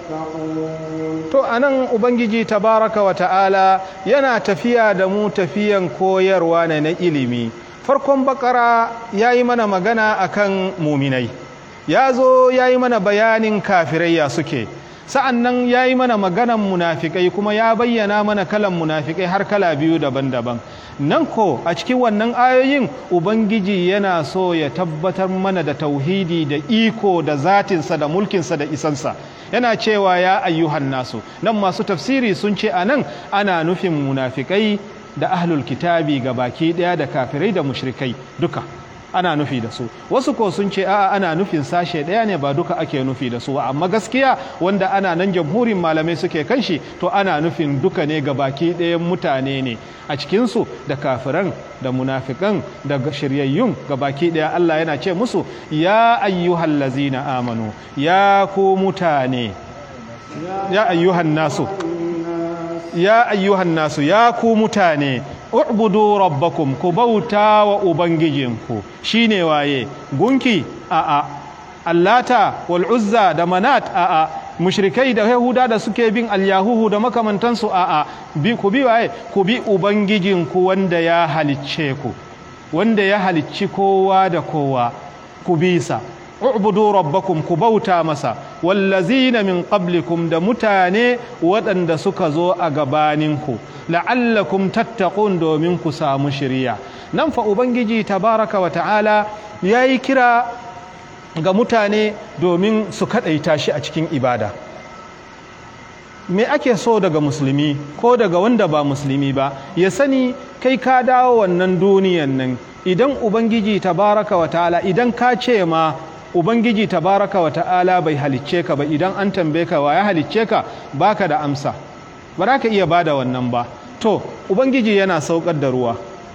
تتقون to anan ubangiji tabaraka wa ta'ala yana tafiya da mu tafiyan koyarwa ne na ilimi farkon bakara ya yi mana magana akan muminai ya zo ya yi mana bayanin kafirai ya suke sa'an nan ya yi mana maganan munafikai kuma ya bayyana mana kalan munafikai har kala biyu daban-daban nan ko a cikin wannan ayoyin ubangiji yana so ya tabbatar mana da tauhidi da iko da zatinsa da mulkinsa da isansa yana cewa ya ayyuhan nasu nan masu tafsiri sun ce a nan ana nufin munafikai da ahlul kitabi ga baki ɗaya da kafirai da mushrikai duka ana nufi da su wasu ko sun ce a'a ana nufin sashe ɗaya ne ba duka ake nufi da su amma gaskiya wanda ana nan jamhurin malamai suke kan shi to ana nufin duka ne ga baki ɗayan mutane ne a cikinsu da kafiran da munafikan da shiryayyun ga baki ɗaya Allah yana ce musu ya ayyuhal lazina amanu ya ku mutane ya ayyuhan nasu ya ayyuhan nasu ya ku mutane u'budu rabbakum ku bauta wa ubangijinku shine waye gunki a'a allata wal uzza da manat a'a mushrikai da yahuda da suke bin alyahuhu da makamantansu a'a bi ku bi waye ku bi ubangijinku wanda ya halicce ku wanda ya halicci kowa da kowa ku bisa u'budu rabbakum ku bauta masa wallazina min qablikum da mutane waɗanda suka zo a gabaninku la'allakum tattaqun domin ku samu shiriya nan fa ubangiji tabaraka wa ta'ala yayi kira ga mutane domin su kadaita shi a cikin ibada me ake so daga musulmi ko daga wanda ba musulmi ba ya sani kai ka dawo wannan duniyan nan idan ubangiji tabaraka wa ta'ala idan ka ce ma ubangiji tabaraka wa ta'ala bai halicce ka ba idan an tambaye ka wa ya halicce ka baka da amsa ba za ka iya bada wannan ba to ubangiji yana saukar da ruwa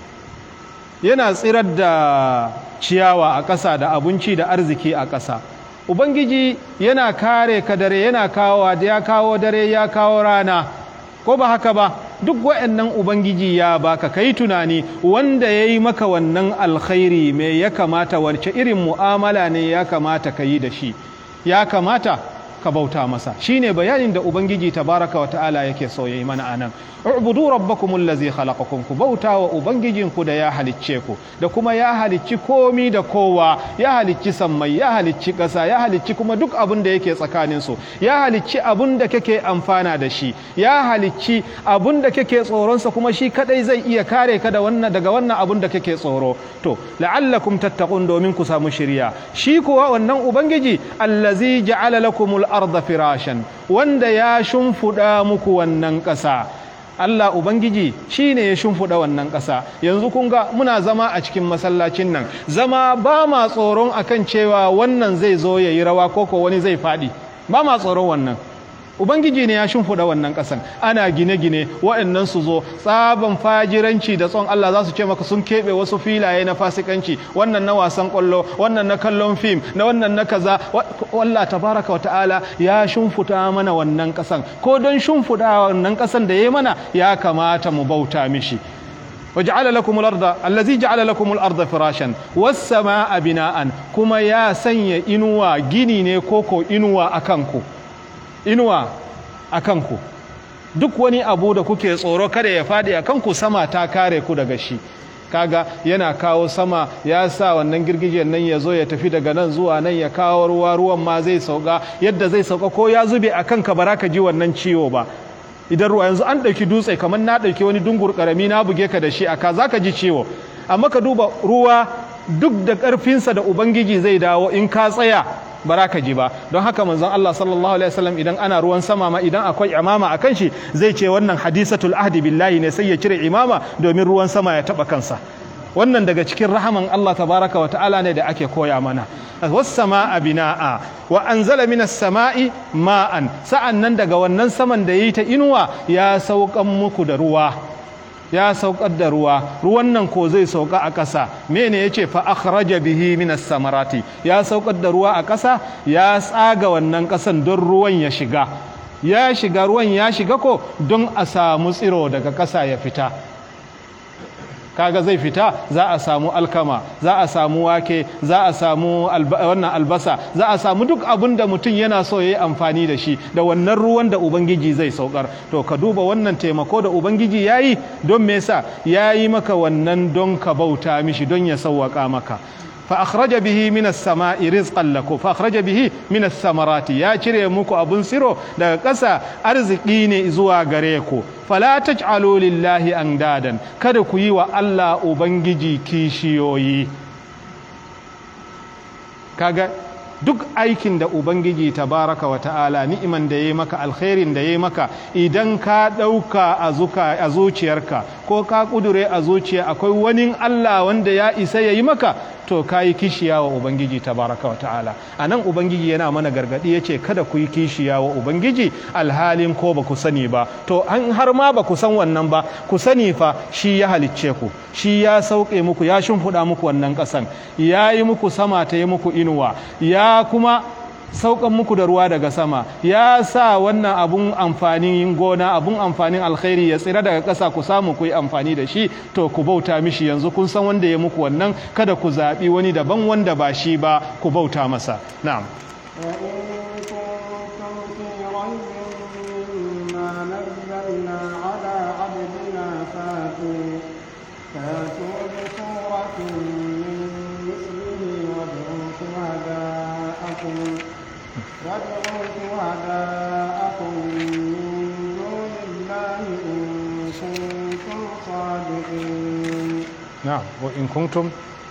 yana tsirar da ciyawa a ƙasa da abinci da arziki a ƙasa ubangiji yana kare ka dare yana kawo ya kawo dare ya kawo rana ko ba haka ba duk wa'annan ubangiji ya baka kai tunani wanda ya yi maka wannan alkhairi me ya kamata wace irin mu'amala ne ya kamata ka yi da shi ya kamata ka bauta masa shine bayanin da ubangiji tabaraka wa ta'ala yake so yayi mana anan ubudu rabbakum allazi khalaqakum ku bauta wa ubangijinku da ya halicce ku da kuma ya halicci komi da kowa ya halicci sammai ya halicci ƙasa ya halicci kuma duk abin da yake tsakanin su ya halicci abin da kake amfana da shi ya halicci abin da kake tsoron sa kuma shi kadai zai iya kare ka da wannan daga wannan abin da kake tsoro to la'allakum tattaqun domin ku samu shiriya shi kuwa wannan ubangiji allazi ja'ala lakumul arda firashan wanda ya shimfuda muku wannan ƙasa Allah Ubangiji shi ne ya shimfiɗa wannan ƙasa yanzu kun ga muna zama a cikin masallacin nan zama ba ma tsoron akan cewa wannan zai zo ya yi rawa koko wani zai faɗi ba ma tsoron wannan Ubangiji ne ya shimfiɗa wannan ƙasan ana gine-gine waɗannan su zo tsaban fajiranci da tson Allah za su ce maka sun keɓe wasu filaye na fasikanci wannan na wasan ƙwallo wannan na kallon fim na wannan na kaza wallah tabaraka wa ta'ala ya shimfiɗa mana wannan ƙasan ko don shimfiɗa wannan ƙasan da ya mana ya kamata mu bauta mishi وجعل لكم الأرض الذي جعل لكم الأرض فراشا والسماء بناء كما يا سني إنوا جيني ne koko inuwa akanku inuwa a kanku duk wani abu da kuke tsoro kada ya faɗi a kanku sama ta kare ku daga shi kaga yana kawo sama ya sa wannan girgijen nan ya zo ya tafi daga nan zuwa nan ya kawo ruwa ruwan ma zai sauka yadda zai sauka ko ya zube a kanka ba ka ji wannan ciwo ba idan ruwa yanzu an ɗauki dutse kamar na ɗauki wani dungur ƙarami na buge ka da shi aka za ka ji ciwo amma ka duba ruwa duk da ƙarfinsa da ubangiji zai dawo in ka tsaya bara ka ji ba don haka manzon Allah sallallahu alaihi wasallam idan ana ruwan sama ma idan akwai imama a kan shi zai ce wannan hadisatul ahdi billahi ne sai ya cire imama domin ruwan sama ya taba kansa wannan daga cikin rahaman Allah tabaraka wa ta'ala ne da ake koya mana was-samaa bina'a wa anzala minas sama'i ma'an sa'annan daga wannan saman da yayi ta inuwa ya saukan muku da ruwa ya saukar da ruwa ruwan nan ko zai sauka a ƙasa mene yace fa akhraja bihi minas samarati ya saukar da ruwa a ƙasa ya tsaga wannan ƙasan don ruwan ya shiga ya shiga ruwan ya shiga ko don a samu tsiro daga ƙasa ya fita kaga zai fita za a samu alkama za a samu wake za a samu wannan albasa za a samu duk abin da mutum yana so ya yi amfani da shi da wannan ruwan da ubangiji zai saukar to ka duba wannan taimako da ubangiji ya yi don me yasa ya yi maka wannan don ka bauta mishi don ya sauwaka maka fa akhraja bihi min as-sama'i rizqan lakum fa akhraja bihi min as-samarati ya cire muku abun siro daga ƙasa arziki ne zuwa gare ku fala taj'alu lillahi andadan kada ku yi wa Allah ubangiji kishiyoyi kaga duk aikin da ubangiji tabaraka wa ta'ala ni'iman da yayi maka alkhairin da yayi maka idan ka dauka a zuka a zuciyarka ko ka kudure a zuciya akwai wani Allah wanda ya isa yayi maka to kayi kishiya wa ubangiji tabaraka wa ta'ala anan ubangiji yana mana gargadi yace kada ku yi kishiya wa ubangiji alhalin ko ba ku sani ba to an har ma ba ku san wannan ba ku sani fa shi ya halicce ku shi ya sauke muku ya shimfiɗa muku wannan ƙasan ya yi muku sama ta yi muku inuwa ya kuma saukan muku da ruwa daga sama ya sa wannan abun amfanin gona abun amfanin alkhairi ya tsira daga ƙasa ku samu ku yi amfani da shi to ku bauta mishi yanzu kun san wanda ya muku wannan kada ku zaɓi wani daban wanda ba shi ba ku bauta masa na'am وادعوا شهداءكم من دون الله إن كنتم صادقين نعم وإن كنتم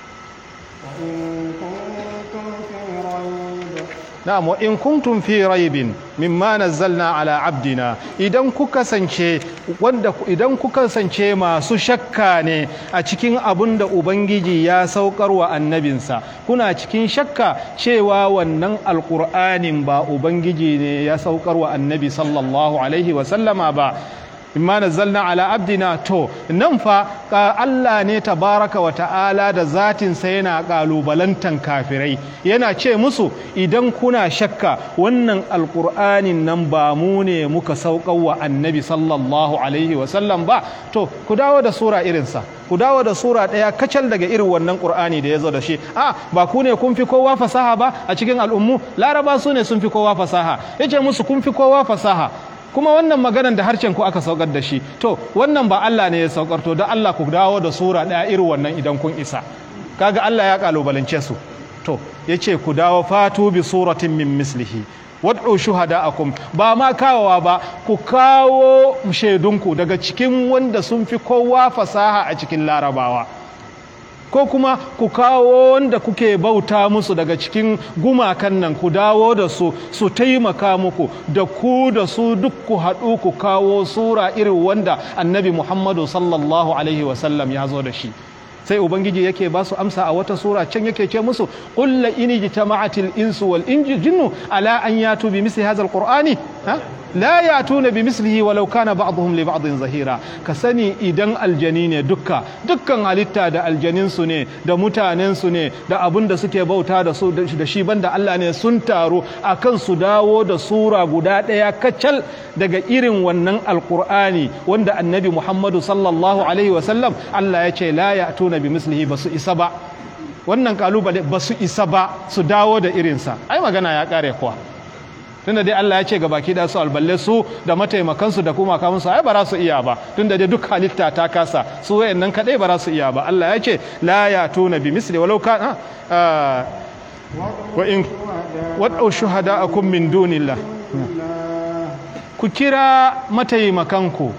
وإن كنتم في ريب na'am wa in kuntum fi raibin mimma nazzalna ala abdina idan kuka sance wanda idan kuka sance masu shakka ne a cikin abun da ubangiji ya saukar wa annabinsa kuna cikin shakka cewa wannan alqur'anin ba ubangiji ne ya saukar wa annabi sallallahu alaihi wa sallama ba imma nazzalna ala abdina to nan fa Allah ne tabaraka wa ta'ala da zatin sa yana kalubalantan kafirai yana ce musu idan kuna shakka wannan alqur'anin nan ba mu ne muka saukar wa annabi sallallahu alaihi wa sallam ba to ku dawo da sura irinsa ku dawo da sura ɗaya kacal daga irin wannan ƙur'ani da ya zo da shi a ba ku ne kun fi kowa fasaha ba a cikin al'ummu laraba su ne sun fi kowa fasaha ya ce musu kun fi kowa fasaha kuma wannan maganan da harshen ku aka saukar da shi to wannan ba Allah ne ya saukar to da Allah ku dawo da sura ɗaya irin wannan idan kun isa kaga Allah ya kalubalance su to yace ku dawo fatu bi suratin min mislihi wad'u shuhada'akum ba ma kawowa ba ku kawo shaidunku daga cikin wanda sun fi kowa fasaha a cikin larabawa ko kuma ku kawo wanda kuke bauta musu daga cikin gumakan nan ku dawo da su su taimaka muku da ku da su duk ku haɗu ku kawo sura irin wanda annabi muhammadu sallallahu alaihi wasallam ya zo da shi sai ubangiji yake ba su amsa a wata sura can yake ce musu qul in jitama'atil insu wal jinnu ala an yatu bi misli hadha alqur'ani ha la yatuna bi mislihi walau kana ba'dhum li ba'dhin zahira ka sani idan aljani ne dukka dukkan halitta da aljanin su ne da mutanen su ne da abun da suke bauta da su da shi banda Allah ne sun taru akan su dawo da sura guda daya kacal daga irin wannan alqur'ani wanda annabi Muhammadu sallallahu alaihi wasallam Allah ya ce la ya'tuna bi mislihi basu isa ba wannan kalubale basu isa ba su dawo da irinsa ai magana ya kare kuwa tunda dai Allah ya ce ga baki da su alballe su da mataimakansu da kuma kamun su ai ba za su iya ba tunda dai duk halitta ta kasa su wayannan kadai ba za su iya ba Allah ya ce la ya tuna bi misli walau kana wa in wad'u shuhada'akum min dunillah ku kira mataimakanku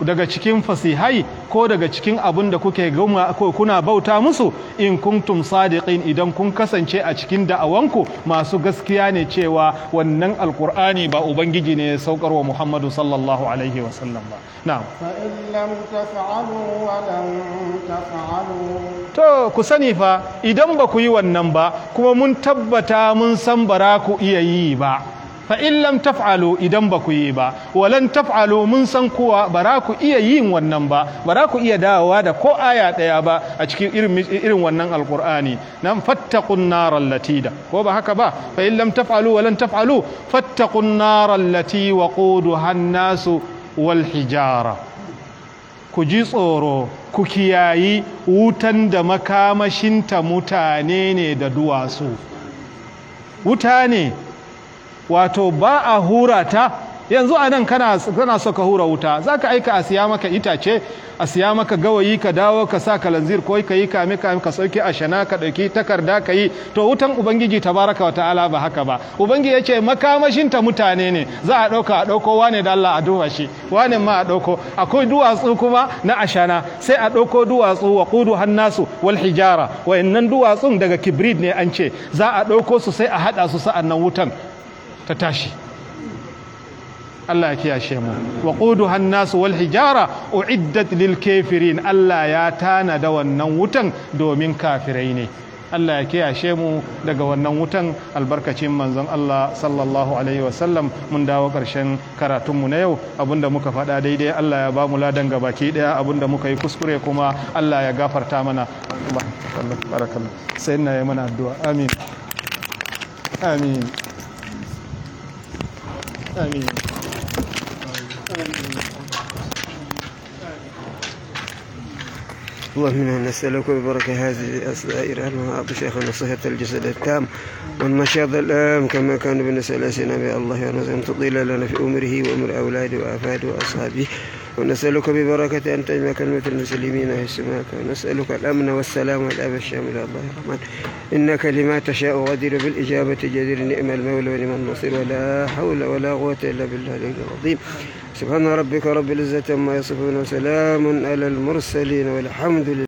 daga cikin fasihai ko daga cikin abin da kuke gama ko kuna bauta musu in kuntum sadiqin idan kun kasance a cikin da'awanku masu gaskiya ne cewa wannan alkur'ani ba ubangiji ne ya saukar wa muhammadu sallallahu alaihi wasallam ba na'am فإن لم تفعلوا ولن تفعلوا to ku sani fa idan ba ku yi wannan ba kuma mun tabbata mun san bara ku iya yi ba fa in lam taf'alu idan ba ku yi ba walan taf'alu mun san kuwa bara ku iya yin wannan ba bara ku iya dawowa da ko aya daya ba a cikin irin irin wannan alqur'ani nan fattaqun naral latida ko ba haka ba fa in lam taf'alu walan taf'alu fattaqun naral lati waquduha an-nasu wal hijara ku ji tsoro ku kiyayi wutan da makamashinta mutane ne da duwatsu wuta ne wato ba a hura ta yanzu a nan kana, kana so ka hura wuta za ka aika a siya maka itace a siya maka gawayi ka dawo ka sa kalanzir ko ka yi kame kame ka sauke a shana ka ɗauki takarda ka yi to wutan ubangiji tabaraka wa ta'ala ba haka ba ubangiji ya ce makamashinta mutane ne za a ɗauka a ɗauko wane da Allah a duba shi wane ma a ɗauko akwai duwatsu kuma na ashana sai a ɗauko duwatsu wa kudu hannasu wal hijara wayannan duwatsun daga kibrit ne an ce za a ɗauko su sai a haɗa su sa'an nan wutan ta tashi Allah ya kiyashe mu wa quduha an-nas wal hijara uiddat lil kafirin Allah ya tana da wannan wutan domin kafirai ne Allah ya kiyashe mu daga wannan wutan albarkacin manzon Allah sallallahu alaihi wasallam mun dawo ƙarshen karatunmu na yau abinda muka faɗa daidai Allah ya ba mu ladan gabaki ɗaya abinda muka yi kuskure kuma Allah ya gafarta mana Allah barakallah sai ina yi mana addu'a amin amin amin اللهم انا نسالك ببركه هذه السائر المعاط شيخنا صحه الجسد التام والنشاط الام كما كان بنسال سيدنا الله ونسال تطيل لنا في امره وامر اولاده وافاده واصحابه ونسألك ببركة أن تجمع كلمة المسلمين في السماء ونسألك الأمن والسلام والأب الشامل الله الرحمن إنك لما تشاء غدير بالإجابة جدير نعم المولى ونعم النصير ولا حول ولا قوة إلا بالله العلي العظيم سبحان ربك رب العزة عما يصفون وسلام على المرسلين والحمد لله